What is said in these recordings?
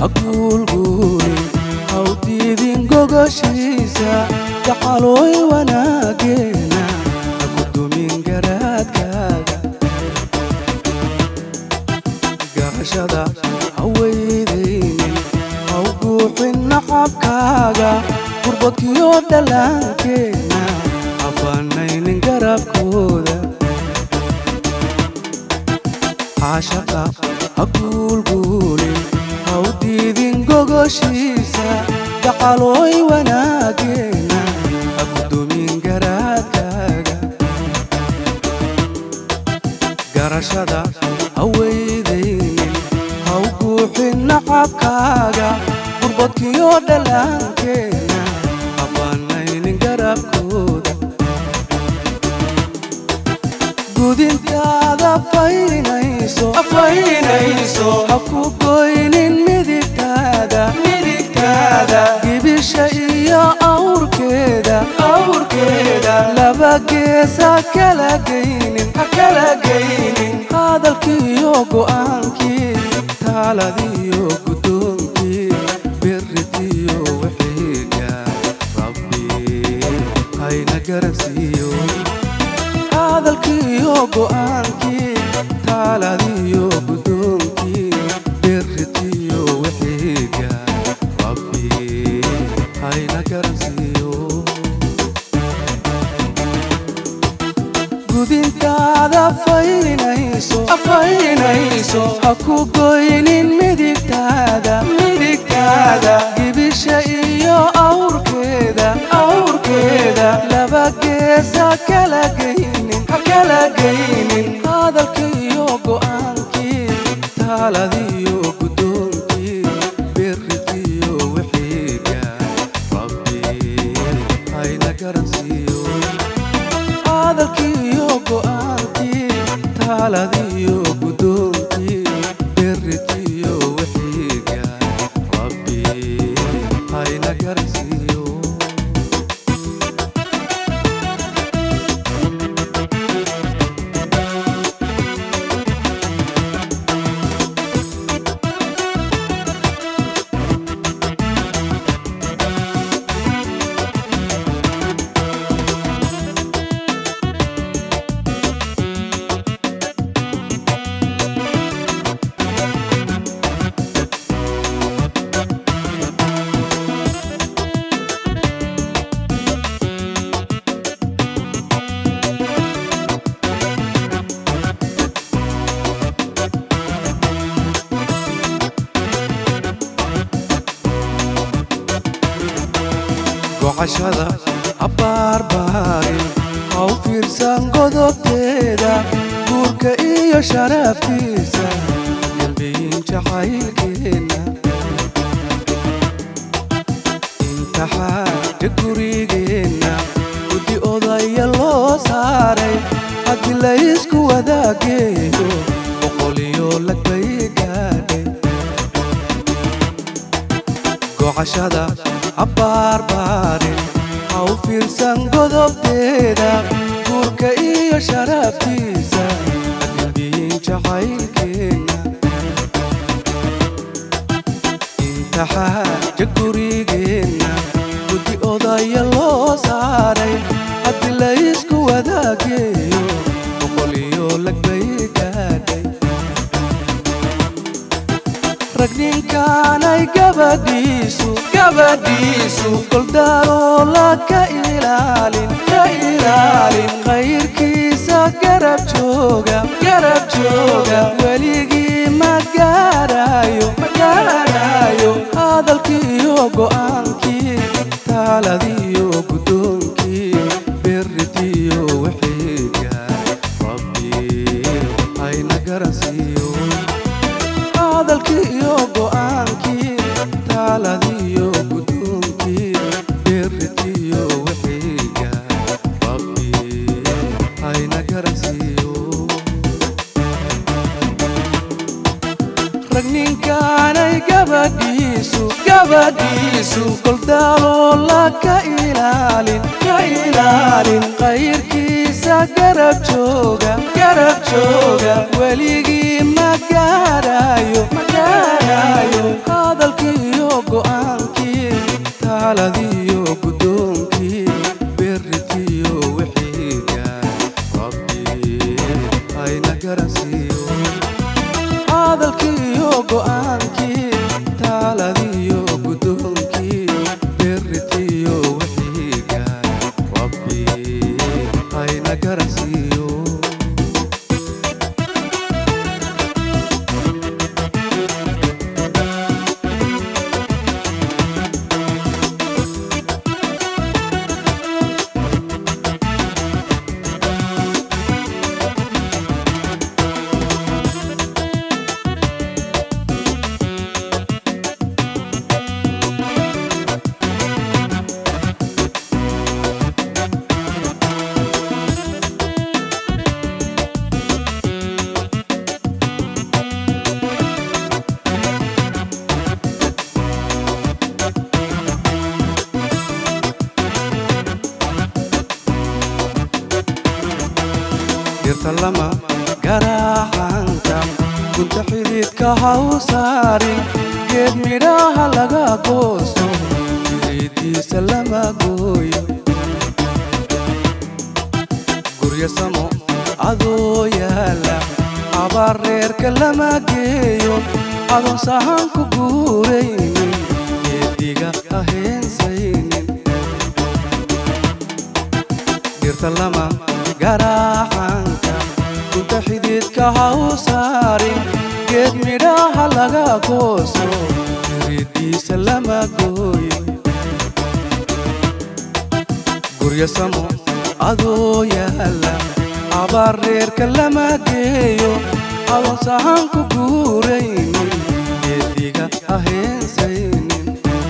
ha guulguulin ha u diidin gogoshiisa gacalooy wanaageena ha ku dumin garaadkaaga garashada ha weydaynin ha u guuxin nacabkaaga gurbadkiyo dhallaankeenna ha banaynin garabkooda caashaqa ha guulguulin ha u diidin gogoshiisa gacalooy wanaageena ha ku dumin garaadkaaga garashada ha weydaynin ha u guuxin nacabkaaga gurbadkiyo dhallaankeenna ha banaynin garabkooda gudintaada faynayso faynayso ha ku goynin midigtaada midigtaada gibisha iyo awrkeeda awrkeeda laba geesa kala geynin ha kala geynin hadalkiiyo go'aankii taaladiyo guddoonkii biritiyo wixiiga rabbi hayna garansiiyo hadalkiiyo go'aankii taaladiyo guddoonkii biritiyo wixiiga rabbi hayna garansiiyo gudintaada faynayso faynayso ha ku goynin midigtaada midigtaada gibisha iyo awrkeeda awrkeeda laba geesa kala geynin ha kala geynin hadalkiiyo go'aankii taaladiyo guddoonkii biritiyo wixiiga rabbi hayna garansiiyo hadalkiiyo go'aankii taaladiyo guddoonkii biritiyo wixiiga rabbi hayna garansiiyo gocashada habaarbaarin ha u fiirsan godobteeda guurka iyo sharaftiisa galbiyin jacaylkeenna imtixaanka gurigeenna guddi odaya loo saaray haddii la isku wadaageeyo boqoliyo lagbay gaadhay gocashada habaarbaarin ha u fiirsan godobteeda guurka iyo sharaftiisa galbiyin jacaylkeenna imtixaanka gurigeenna guddi odaya loo saaray haddii la isku wadaageeyo boqoliyo lagbay gaadhay rag ninkaanay gabadhiisu gabadhiisu goldaaloola ka ilaalin ka ilaalin khayrkiisa garab jooga garab jooga weligii ma gaarayo ma gaarayo hadalkiiyo go'aankii taaladiyo guddoonkii biritiyo wixiiga rabbi hayna garansiiyo hadalkii iyo go'aankii taaladiyo guddoonkii biritiyo wixiiga rabbi hayna garansiiyo rag ninkaanay gabadhiisu gabadhiisu goldaaloola ka ilaalin ka ilaalin khayrkiisa garab jooga garab jooga weligii ma gaarayo ma gaarayo hadalkiiyo go'aankii taaladiyo guddoonkii berritiyo wixiiga rabbi hayna garansiiyo hadalkiiyo go'aankii taaladiyo guddoonkii berritiyo wixiiga rabbi hayna garansiiyo dirta lama garaaxanka gunta xididka ha u saarin geed midhaha laga goosto jiridiisa lama gooyo guryo samo adoo yaala abaar reerka lama geeyo adoon sahan ku guuraynin geediga ha heensaynin dirta lama garaaxanka gunta xididka ha u saarin geed midhaha laga gooso jiridiisa lama gooyo guryo samo adoo yaala abaar reerka lama geeyo adoon sahan ku guuraynin geediga ha heensaynin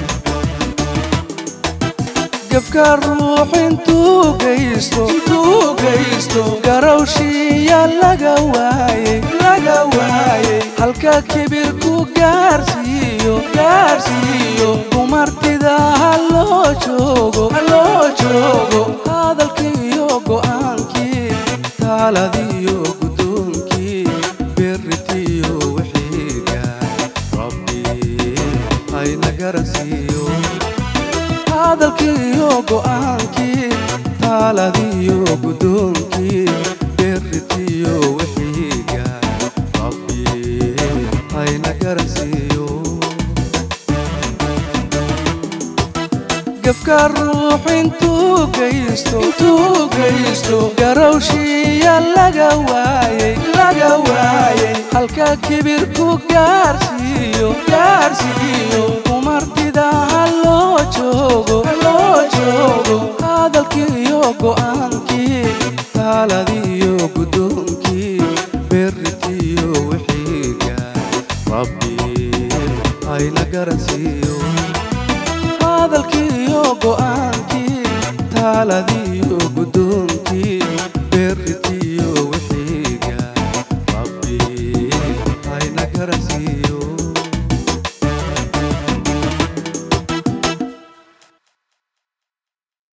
gefka ruux intuu geysto intuu geysto garowshiya laga waayey laga waayey halka kibir ku gaarsiiyo gaarsiiyo dumartida ha loo joogo ha loo joogo hadalkiiyo go'aankii taaladiyo guddoonkii berritiyo wixiiga rabbi hayna garansiiyo hadalkiiyo go'aankii taaladiyo guddoonkii berritiyo wixiiga rabbi hayna garansiiyo gefka ruux intuu geysto intuu geysto garowshiya laga waayey laga waayey halka kibir ku gaarsiiyo gaarsiiyo dumartida ha loo joogo ha loo joogo hadalkiiyo go'aankii taaladiyo guddoonkii berritiyo wixiiga rabbi hayna garansiiyo hadalkiiyo go'aankii taaladiyo guddoonkii berritiyo wixiiga rabbi hayna garansiiyo